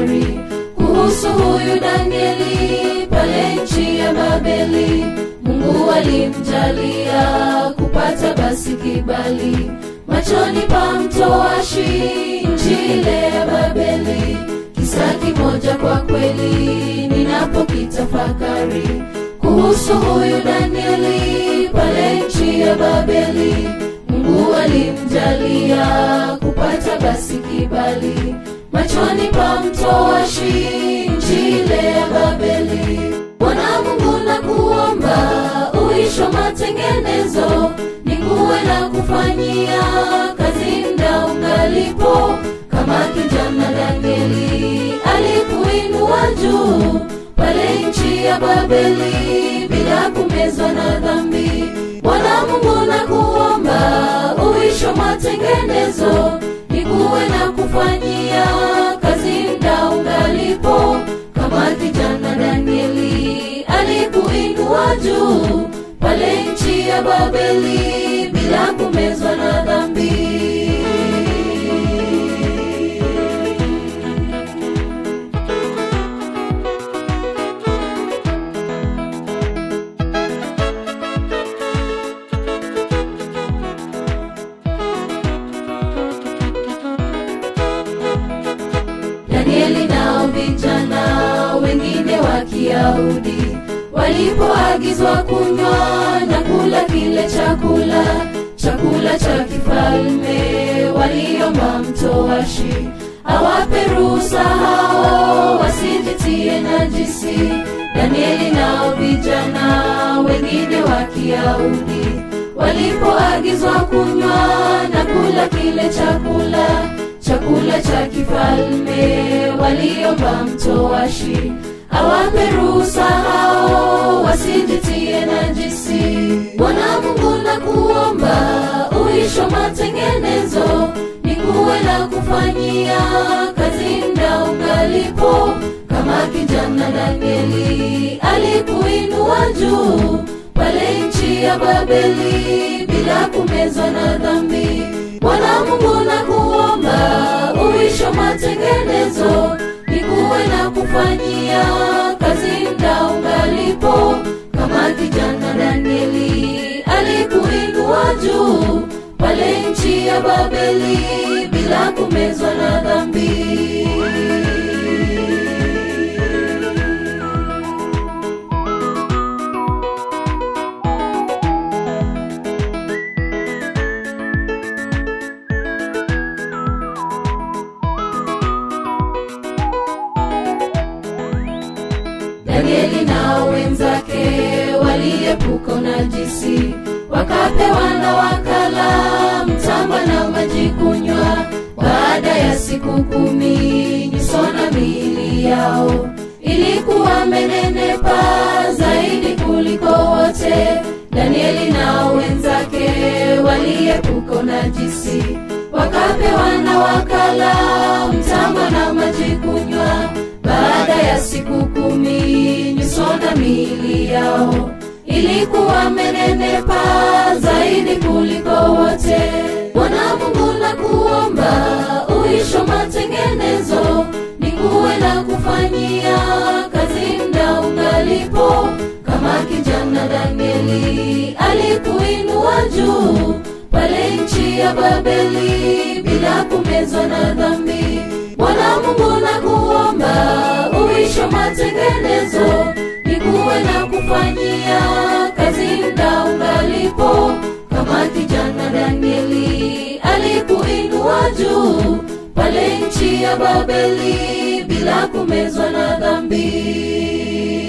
tafakari kuhusu huyu Danieli pale nchi ya Babeli. Mungu alimjalia kupata basi kibali machoni pa mtoashi nchi ile ya Babeli. Kisa kimoja kwa kweli ninapokitafakari kuhusu huyu Danieli pale nchi ya Babeli. Mungu alimjalia kupata basi kibali machoni pa mtoashi nchi ile ya Babeli. Bwana Mungu nakuomba uisho matengenezo nikuwe na kufanyia kazi mda ungalipo, kama kijana Danieli alikuinua juu pale nchi ya Babeli bila kumezwa na dhambi. Bwana Mungu nakuomba uisho matengenezo nikuwe na kufanyia kazi mda ungalipo, kama kijana Danieli alikuinua juu pale nchi ya Babeli bila kumezwa na dhambi. Danieli nao vijana wengine wa Kiyahudi walipoagizwa kunywa na kula kile chakula chakula cha kifalme, waliomba mtoashi awape ruhusa hao wasijitie najisi. Danieli nao vijana wengine wa Kiyahudi walipoagizwa kunywa na kula kile chakula chakula cha kifalme, waliomba mtoashi awape ruhusa hao wasijitie najisi. Bwana Mungu nakuomba uisho matengenezo nikuwe na kufanyia kazi mda ungalipo, kama kijana Danieli alikuinua juu pale nchi ya Babeli bila kumezwa na dhambi. Bwana Mungu nakuomba uisho matengenezo nikuwe na kufanyia kazi mda ungalipo, kama kijana Danieli alikuinua juu pale nchi ya Babeli bila kumezwa na dhambi. Danieli na wenzake waliepuka unajisi, wakapewa na wakala mtamba na maji kunywa. Baada ya siku kumi nyuso na miili yao ilikuwa menenepa zaidi kuliko wote. Danieli na wenzake waliepuka unajisi, wakapewa na wakala mtamba na maji kunywa. Baada ya siku kumi nyuso na miili yao ilikuwa menenepa zaidi kuliko wote. Bwana Mungu nakuomba uisho matengenezo nikuwe na kufanyia kazi mda ungalipo, kama kijana Danieli alikuinua juu pale nchi ya Babeli bila kumezwa na dhambi. Bwana Mungu nakuomba uisho matengenezo nikuwe na kufanyia kazi mda ungalipo, kama kijana Danieli alikuinua juu pale nchi ya Babeli bila kumezwa na dhambi.